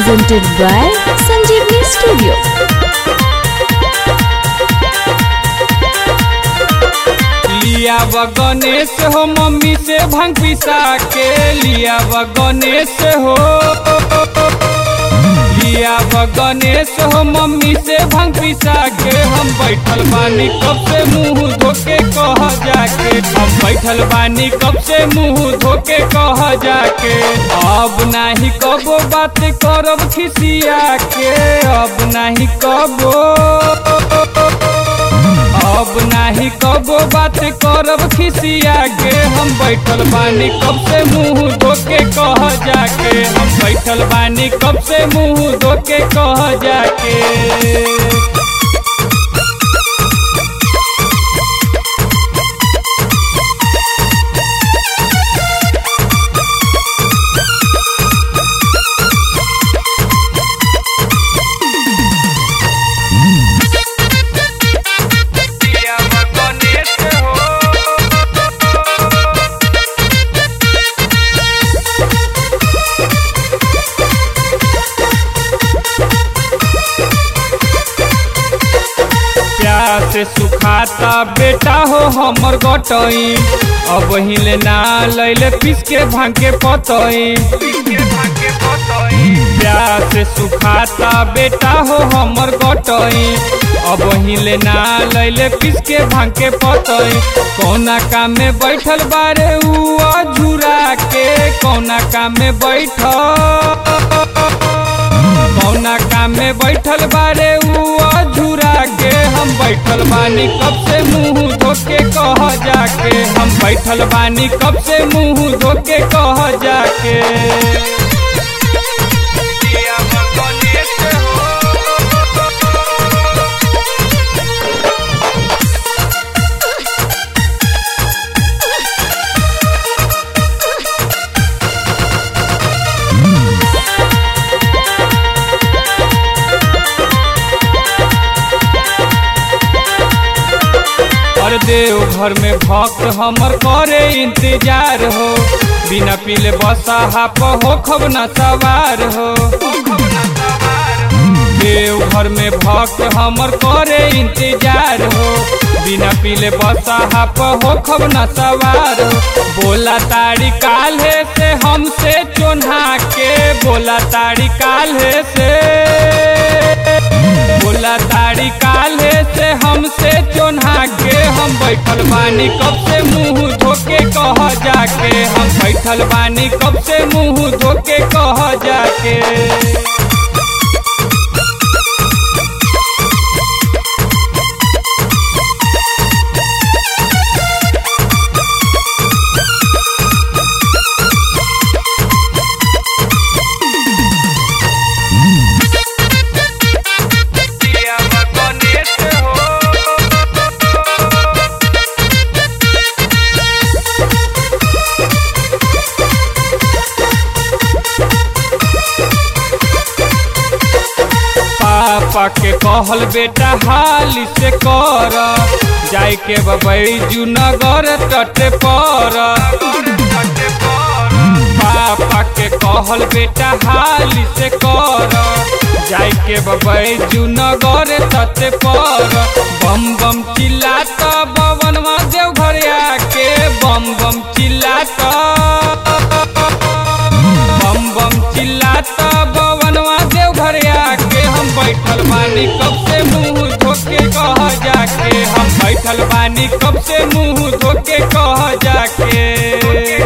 presented by Sanjeevni Studio. लिया व गणेश हो मम्मी से भंग पिसा के लिया व गणेश हो लिया व गणेश हो मम्मी से भंग पिसा के हम बैठल बानी कब से मुंह धोके कह जाके हम बैठल बानी कब से मुंह धोके कह जाके अब नाही कबो बात करब खिसिया के अब नाही कबो अब नाही कबो बात करब खिसिया के हम बैठल बानी कब से मुंह धोके कह जाके हम बैठल बानी कब से मुंह धोके कह जाके प्यार से सुखाता बेटा हो हमर गटई अब हिले ना लैले पीस के भांग के पतई प्यार से सुखाता बेटा हो हमर गटई अब हिले ना लैले पीस के भांग के पतई कौना काम में बैठल बारे उ झुरा के कौना काम में बैठल कौना काम में बैठल बारे उ झुरा के हम बैठल बानी कब से मुंह धोके कह जाके हम बैठल बानी कब से मुंह धोके कह जाके और देव घर में भक्त हमर करे इंतजार हो बिना पीले बसा हाप हो खब न सवार हो देव घर में भक्त हमर करे इंतजार हो बिना पीले बसा हाप हो खब न सवार हो बोला तारी काल्हे से हमसे चोन्हा के बोला तारी काल्हे से बोला तारी काल्हे से हमसे चोन्हा के हम बैठल बानी कब से मुंह धोके कह जाके हम बैठल बानी कब से मुंह धोके कह जाके पापा के कहल बेटा हाल से कर जाय के बबैजू नगर तटे पर पापा के कहल बेटा हाल से कर जाय के बबैजू नगर तटे पर बम बम चिल्लाता बवनवा देव घर आके बम बम चिल्लाता बम बम चिल्लाता बवनवा देव घर आके हम बैठल बानी कब से मुंह धोके कह जाके हम बैठल बानी कब से मुंह धोके कह जाके